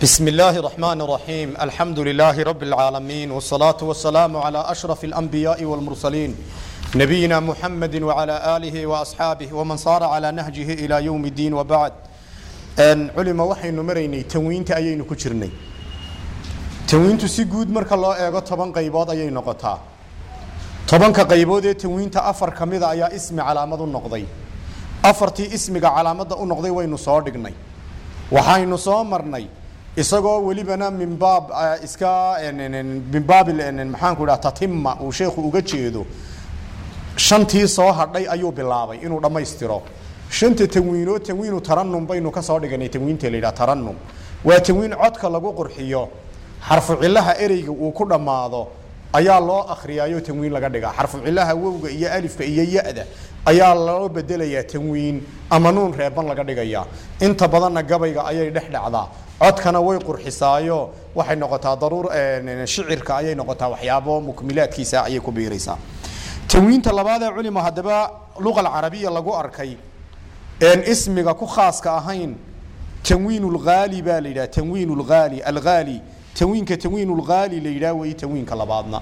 بسم الله الرحمن الرحيم الحمد لله رب العالمين والصلاة والسلام على أشرف الأنبياء والمرسلين نبينا محمد وعلى آله وأصحابه ومن صار على نهجه إلى يوم الدين وبعد أن علم وحي نمريني تنوين تأيين كجرني تنوين تسيقود مرك الله إيغو طبان قيباد أيين نقطها طبان كقيبود تنوين تأفر كميدا أيا اسم علامة النقضي أفرتي اسمك علامة النقضي وين صادقني waxaynu soo marnay isagoo welibana min baab iska min baab maxaanku dhaha tatima uu sheekhu uga jeedo shantii soo hadhay ayuu bilaabay inuu dhammaystiro shanta tanwiinoo tanwiinu taranum baynu ka soo dhiganay tanwiinta la yidhaha taranum waa tanwiin codka lagu qurxiyo xarfu cilaha ereyga uu ku dhammaado ayaa loo akhriyaayo tanwiin laga dhigaa xarfu cilaha wowga iyo alifka iyo ya-da ayaa loo bedelayaa tanwiin ama nuun reeban laga dhigayaa inta badanna gabayga ayay dhex dhacdaa codkana way qurxisaayo waxay noqotaa daruur shicirka ayay noqotaa waxyaabo mukmilaadkiisa ayay ku biiraysaa tanwiinta labaadee culima haddaba luqa alcarabiya lagu arkay een ismiga ku khaaska ahayn tanwiin lhaali baa la yidhaha tanwiin lhaali alhaali tanwiinka tanwiin lhaali la yidhaha wey tanwiinka labaadna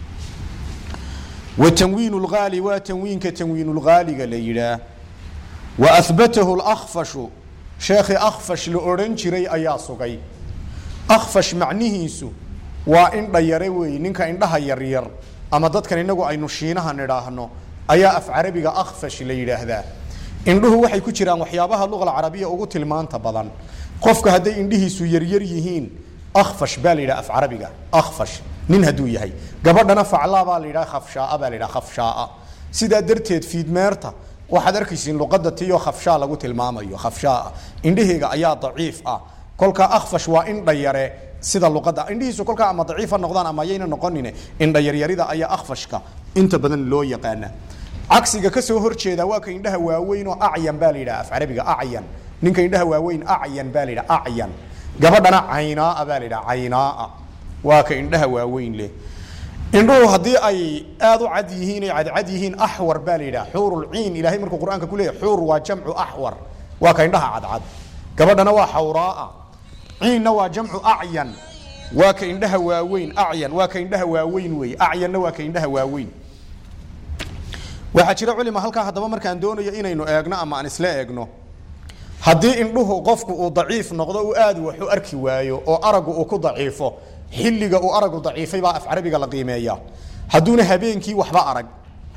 وتنوين الغالي وتنوين كتنوين الغالي ليلا وأثبته الأخفش شيخ أخفش لأورنجري أيا سوغي أخفش معنيه سو وإن ديروي نينكا إن دها يرير أما دد كان إنغو أي نشينها نراهنو أيا أف عربي أخفش ليلا هذا indhuhu waxay ku jiraan waxyaabaha luqa alcarabiya ugu tilmaanta badan qofka hadday indhihiisu yaryar yihiin akhfash baa la yidhaha af carabiga akhfash nin hadduu yahay gabadhana faclaa baa la yidhaha khafshaaa baa la yidhaha khafshaaa sidaa darteed fiidmeerta waxaad arkaysiin luqadda tiyo khafshaa lagu tilmaamayo khafshaaa indhaheyga ayaa daciif ah kolkaa akhfash waa indha yare sida luqadda indhihiisu kolkaa ama daciif ha noqdaan ama ayayna noqonine indha yaryarida ayaa akhfashka inta badan loo yaqaana cagsiga kasoo horjeeda waa ka indhaha waaweyn oo acyan baa la yidhaha af carabiga acyan ninka indhaha waaweyn acyan baa la yidhaha acyan gabadhana caynaaa baa la yidhaha caynaaa waa ka indhaha waaweyn leh indhuhu haddii ay aada u cad yihiin ay cadcad yihiin axwar baa la yidhaha xuurulciin ilahay markuu qur-aanka ku leeyahy xuur waa jamcu axwar waa ka indhaha cadcad gabadhana waa xawraaa ciinna waa jamcu acyan waa ka indhaha waaweyn acyan waa ka indhaha waaweyn weeye acyanna waa ka indhaha waaweyn waxaa jira culima halkaa haddaba markaan doonayo inaynu eegno ama aan isla eegno haddii indhuhu qofku uu daciif noqdo uu aad wax u arki waayo oo aragu uu ku daciifo xilliga uu aragu daciifay baa af carabiga la qiimeeya hadduuna habeenkii waxba arag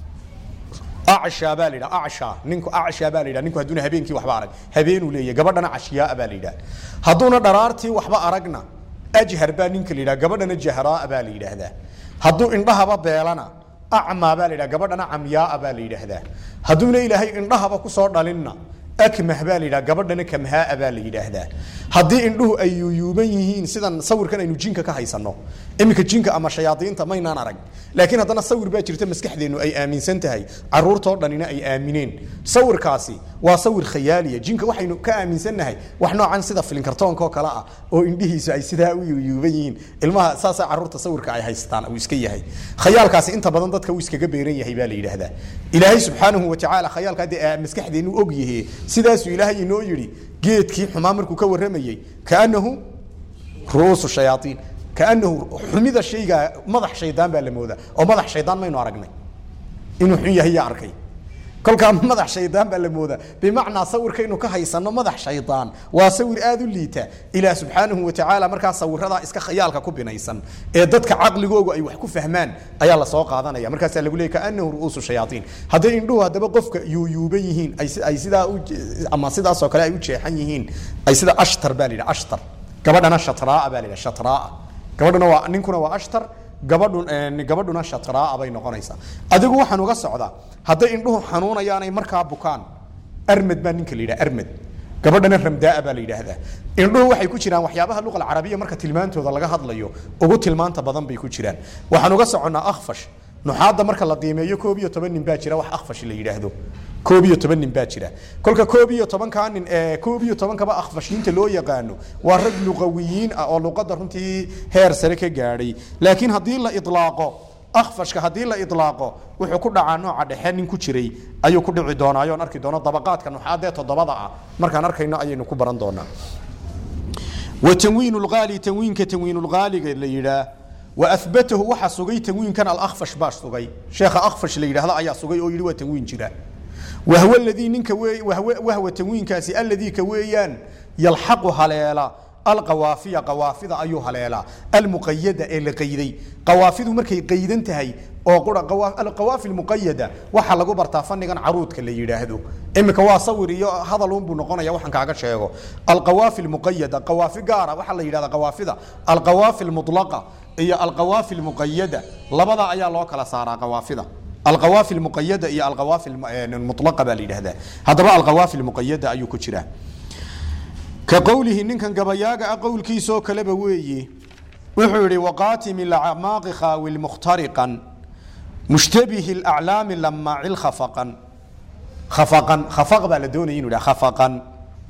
acshaa baa la yidhaha acshaa ninku acshaa baa la yidhaha ninku hadduuna habeenkii waxba arag habeenuu leeyahay gabadhana cashyaa baa la yidhaha hadduuna dharaartii waxba aragna ajhar baa ninka la yidhaha gabadhana jahraa baa la yidhaahdaa hadduu indhahaba beelana acmaa baa la yidhaha gabadhana camyaaa baa la yidhaahdaa hadduuna ilaahay indhahaba kusoo dhalinna akmah baa la yidhaha gabadhana kamhaaa baa la yidhaahdaa haddii indhuhu ay yuyuuban yihiin sidan sawirkan aynu jinka ka haysanno iminka jinka ama shayaadiinta maynaan arag laakiin haddana sawir baa jirta maskaxdeennu ay aaminsan tahay caruurtoo dhanina ay aamineen sawirkaasi waa sawir khayaaliya jinka waxaynu ka aaminsannahay wax noocan sida filinkartoonka oo kale ah oo indhihiisu ay sidaa u yuyuuban yihiin ilmaha saasaa caruurta sawirka ay haystaan uu iska yahay khayaalkaasi inta badan dadka uu iskaga beeran yahay baa la yidhaahdaa ilaahay subxaanahu watacaala khayaalka haddii maskaxdeennu og yahe sidaasuu ilaahay inoo yidhi geedkii xumaa markuu ka warramayey kaanahu ru'uusu shayaaiin kaanahu xumida shayga madax shaydaan baa la moodaa oo madax shaydaan maynu aragnay inuu xun yahay yaa arkay kolkaa madax shaydaan baa la moodaa bimacnaa sawirkaynu ka haysano madax shaydaan waa sawir aada u liita ilaah subxaanahu watacaala markaa sawiradaa iska khayaalka ku binaysan ee dadka caqligoogu ay wax ku fahmaan ayaa lasoo qaadanaya markaasaa lagu leeyay kaanahu ru'uusu shayaaiin hadday indhuhu haddaba qofka yuuyuuban yihiin ay sidaa ama sidaasoo kale ay u jeexan yihiin ay sida ashtar baa la yidhaha ashtar gabadhana shatraa baa la yidhaha shatraa gabadhuna waa ninkuna waa ashtar gabadhu gabadhuna shatraa bay noqonaysaa adigu waxaan uga socdaa hadday indhuhu xanuunayaanay markaa bukaan armed baa ninka la yidhaha armed gabadhana ramdaa baa la yidhaahdaa indhuhu waxay ku jiraan waxyaabaha luqa alcarabiya marka tilmaantooda laga hadlayo ugu tilmaanta badan bay ku jiraan waxaan uga soconnaa akhfash nuxaadda marka la qiimeeyo koob iyo toban nin baa jira wax akhfash la yidhaahdo koob iyo toban nin baa jira kolka koob iyo tobankaa nin koob iyo tobankaba akhfashiinta loo yaqaano waa rag luqawiyiin ah oo luqadda runtii heer sare ka gaadhay laakiin haddii la idlaaqo akhfashka haddii la idlaaqo wuxuu ku dhacaa nooca dhexe nin ku jiray ayuu ku dhici doonaa ayoon arki doono dabaqaadka nuxaadee toddobada ah markaan arkayno ayaynu ku baran doonaa wa tanwiin lgaali tanwiinka tanwiin lgaaliga la yidhaah wa ahbatahu waxa sugay tanwiinkan alakfash baa sugay sheekha akfash la yidhahdo ayaa sugay oo yidhi waa tanwiin jira wahw ladii ninka wahwa tanwiinkaasi aladii ka weeyaan yalxaqu haleela alqawaafiya qawaafida ayuu haleelaa almuqayada ee la qayday qawaafidu markay qaydan tahay oo qura alqawaafi muqayada waxaa lagu bartaa fanigan caruudka la yidhaahdo imika waa sawir iyo hadalunbuu noqonaya waxaan kaaga sheego alqawaafi muqayada qawaafi gaara waxaa la yidhahda qawaafida alqawaafi mulaqa iyo alqawaafi muqayada labada ayaa loo kala saaraa qawaafida alqawaafi muqayada iyo alqawaafi mulaqa baa la yidhahdaa haddaba alqawaafi muqayada ayuu ku jiraa ka qowlihi ninkan gabayaaga ah qowlkiisoo kaleba weeye wuxuu yihi waqaatimi lacmaaqi khaawil mukhtariqan mushtabihi laclaami lamaacil khafaqan khafaqan khafaq baa la doonaya inu yidhaha khafaqan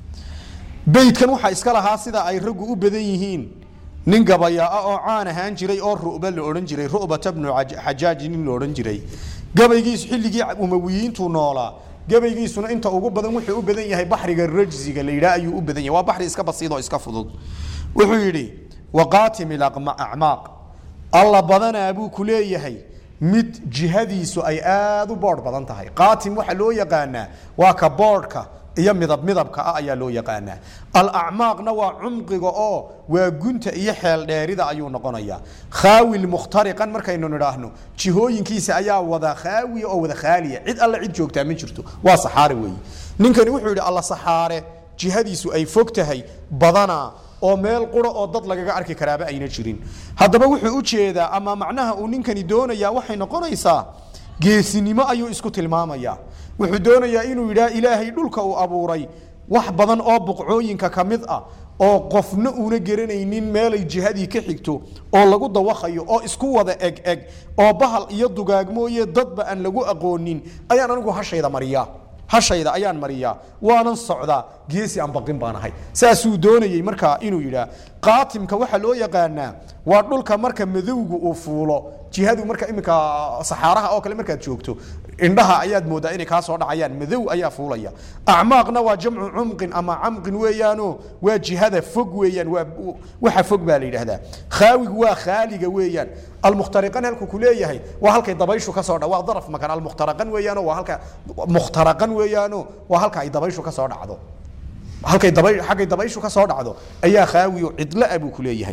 beydkan waxaa iska lahaa sida ay raggu u badan yihiin nin gabayaa oo caan ahaan jiray oo ru'ba la odhan jiray ru'bata bnu xajaaj nin la odhan jiray gabaygiisu xilligii umawiyiintuu noolaa gabaygiisuna inta ugu badan wuxuu u badan yahay baxriga rajziga la yidhaah ayuu u badan yahay waa baxri iska basiid oo iska fudud wuxuu yidhi waqaatim acmaaq alla badanaa buu ku leeyahay mid jihadiisu ay aada u boodh badan tahay qaatim waxaa loo yaqaanaa waa ka boodhka iyo midab midabka ah ayaa loo yaqaanaa alacmaaqna waa cumqiga oo waa gunta iyo xeel dheerida ayuu noqonayaa khaawil mukhtariqan markaynu nidhaahno jihooyinkiisa ayaa wada khaawiya oo wada khaaliya cid alle cid joogtaa ma jirto waa saxaare weeye ninkani wuxuu yidhi alla saxaare jihadiisu ay fog tahay badanaa oo meel qura oo dad lagaga arki karaaba ayna jirin haddaba wuxuu u jeedaa ama macnaha uu ninkani doonayaa waxay noqonaysaa geesinimo ayuu isku tilmaamayaa wuxuu doonayaa inuu yidhaah ilaahay dhulka uu abuuray wax badan oo buqcooyinka ka mid ah oo qofna uuna garanaynin meelay jihadii ka xigto oo lagu dawaqayo oo isku wada eg eg oo bahal iyo dugaag mooye dadba aan lagu aqoonin ayaan anigu hashayda mariyaa hashayda ayaan mariyaa waanan socdaa geesi aan baqin baan ahay saasuu doonayey markaa inuu yidhaah qaatimka waxaa loo yaqaanaa waa dhulka marka madowgu uu fuulo jihadu marka iminka saxaaraha oo kale markaad joogto indhaha ayaad moodaa inay kaa soo dhacayaan madow ayaa fuulaya acmaaqna waa jamcu cumqin ama camqin weeyaano waa jihada fog weeyaan waa waxa fog baa la yidhaahdaa khaawigu waa khaaliga weeyaan almukhtariqan halku ku leeyahay waa halkay dabayshu ka soo dha waa daraf makan almukhtaraqan weeyaano waa halka mukhtaraqan weeyaano waa halka ay dabayshu ka soo dhacdo halkay daba xaggay dabayshu ka soo dhacdo ayaa khaawiyo cidlo ah buu ku leeyahay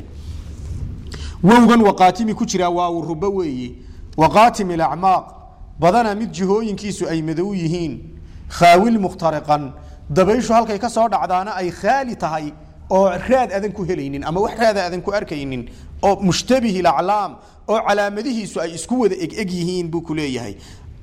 wowgan waqaatimi ku jiraa waa uu rubo weeye waqaatim ilacmaaq badana mid jihooyinkiisu ay madow yihiin khaawil mukhtariqan dabayshu halkay ka soo dhacdaana ay khaali tahay oo raad adan ku helaynin ama wax raada adan ku arkaynin oo mushtabihi laclaam oo calaamadihiisu ay isku wada egeg yihiin buu ku leeyahay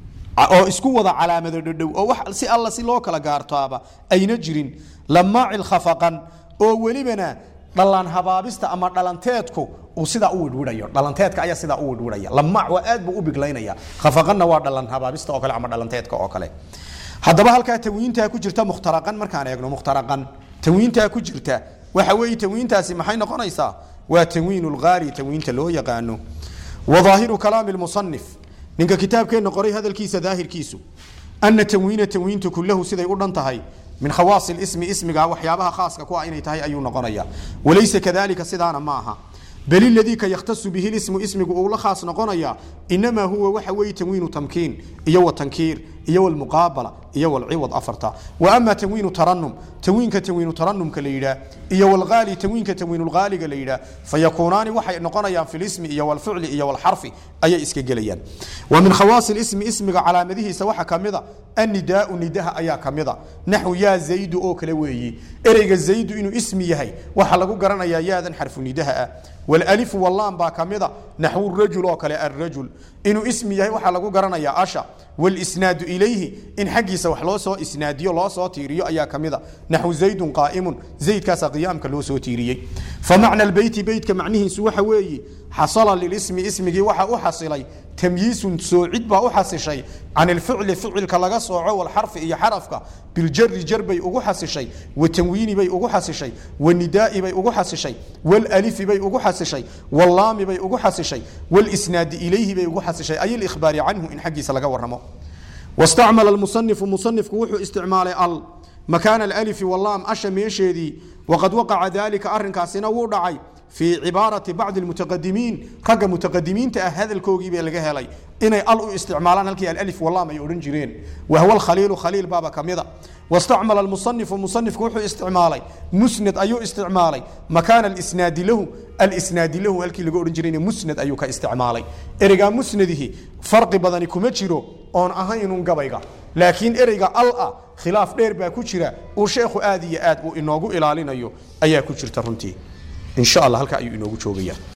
oo isku wada calaamado dhadhow oo wax si alla si loo kala gaartoaba ayna jirin lamaacil khafaqan oo welibana dhalaan habaabista ama dhalanteedku uu sidaa u widhwidhayo dhalanteedka ayaa sidaa u widhwidhaya lamaac waa aad buu u biglaynaya khafaqanna waa dhalan habaabista oo kale ama dhalanteedka oo kale haddaba halkaa tanwiintaa ku jirta mukhtaraqan markaan eegno mukhtaraqan tanwiintaa ku jirta waxa weeye tanwiintaasi maxay noqonaysaa waa tanwiin lgaali tanwiinta loo yaqaano wadaahiru kalaami lmusanif ninka kitaabkeenna qoray hadalkiisa daahirkiisu ana tanwiina tanwiintu kulahu siday u dhan tahay min khawaas ismi ismiga waxyaabaha khaaska ku ah inay tahay ayuu noqonaya walaysa kadalika sidaana ma aha bal iladii ka yakhtasu bihi lismu ismigu uu la khaas noqonaya inamaa huwa waxa weeye tanwiinu tamkiin iyo watankiir iyo walmuqaabala iyo walciwad afarta wa ama tanwiinu taranum tanwiinka tanwiinu taranumka la yidhaah iyo walgaali tanwiinka tanwiinulgaaliga la yidhaah fayakuunaani waxay noqonayaan fi lismi iyo walficli iyo walxarfi ayay iska gelayaan wa min khawaasi lismi ismiga calaamadihiisa waxaa kamida annidaau nidaha ayaa kamida naxwu yaa zaydu oo kale weeyi ereyga zaydu inuu ismi yahay waxaa lagu garanayaa yaadan xarfu nidaha ah walalifu wallaan baa kamida naxwu rajul oo kale arrajul inuu ismi yahay waxaa lagu garanayaa asha walisnaadu ilayhi in xaggiisa wax loo soo isnaadiyo loo soo tiiriyo ayaa kamida naxwu zaydun qaa'imun zaydkaasa qiyaamka loo soo tiiriyey famacna albeyti beytka macnihiisu waxa weeye xasala lilismi ismigii waxa u xasilay tamyiisun soocid baa u xasishay can ilficli ficilka laga sooco walxarfi iyo xarafka biljari jar bay ugu xasishay watanwiini bay ugu xasishay wanidaai bay ugu xasishay walalifi bay ugu xasishay wallaami bay ugu xasishay walisnaadi ilayhi bay ugu xasishay ay likhbaari canhu in xaggiisa laga waramo wastacmala musanifu musanifku wuxuu isticmaalay al makaana alalifi wallaam asha meesheedii waqad waqaca daalika arrinkaasina wuu dhacay fii cibaarati bacdi almutaqadimiin ragga mutaqadimiinta ah hadalkoogii baa laga helay inay al u isticmaalaan halkii alalif wallaam ay odhan jireen wahwa alkhaliilu khaliil baaba ka mida wastacmala almusanifu musanifku wuxuu isticmaalay musnad ayuu isticmaalay makaana alisnaadi lahu alisnaadi lahu halkii laga odhan jirayna musnad ayuu ka isticmaalay ereygaa musnadihi farqi badani kuma jiro oon ahaynun gabayga laakiin ereyga al ah khilaaf dheer baa ku jira uu sheekhu aad iyo aad uu inoogu ilaalinayo ayaa ku jirta runtii in sha allah halkaa ayuu inoogu joogayaa